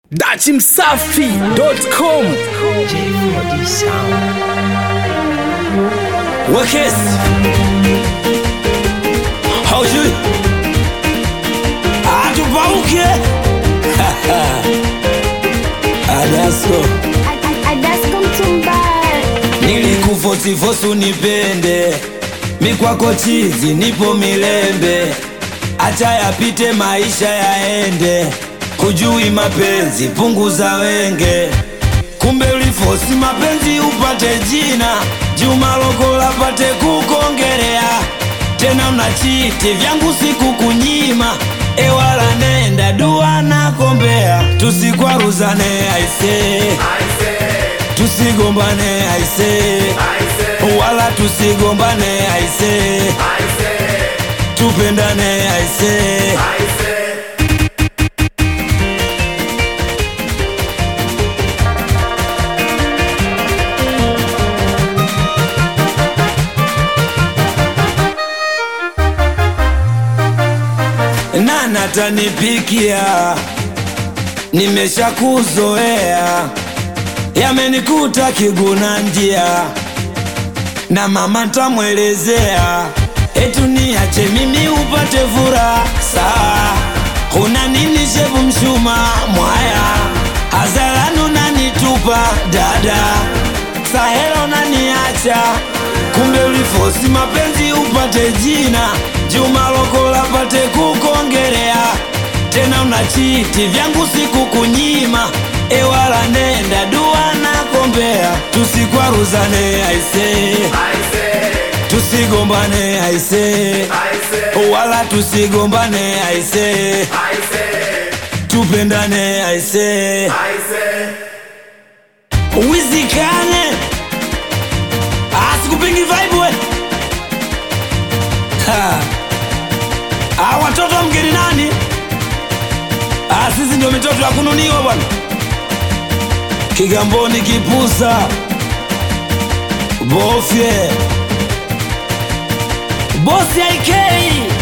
dachimsafi.com J4D Sound. Wakes haujui atupauke adasko Adasko Mtumbara. nilikufosifosu nipende mikwako chizi nipo milembe acha yapite maisha yaende hujui mapenzi punguza wenge kumbe ulifosi mapenzi upate jina juma lokola pate kukongerea tena unachiti vyangu siku kunyima ewala nenda dua na kombea tusikwaruzane aise tusigombane aise wala tusigombane aise tupendane aise nana tanipikia nimeshakuzoea yamenikuta kiguna njia na mama ntamwelezea etu niache mimi upate furaha saa huna nini shevu mshuma mwaya hazalanu nanitupa dada sahela naniacha kumbe ulifosi mapenzi upate jina juma lokola pate kukongerea tena unachiti vyangu siku kunyima ewala nenda dua na kombea tusikwaruzane aise tusigombane aise wala tusigombane aise tupendane aise wizikane asikupingi vibe we Ha. Ah, watoto wa mgeni nani Ah, sisi ndio mitoto ya kununiwa bwana kigamboni kipusa bofye bosi aikei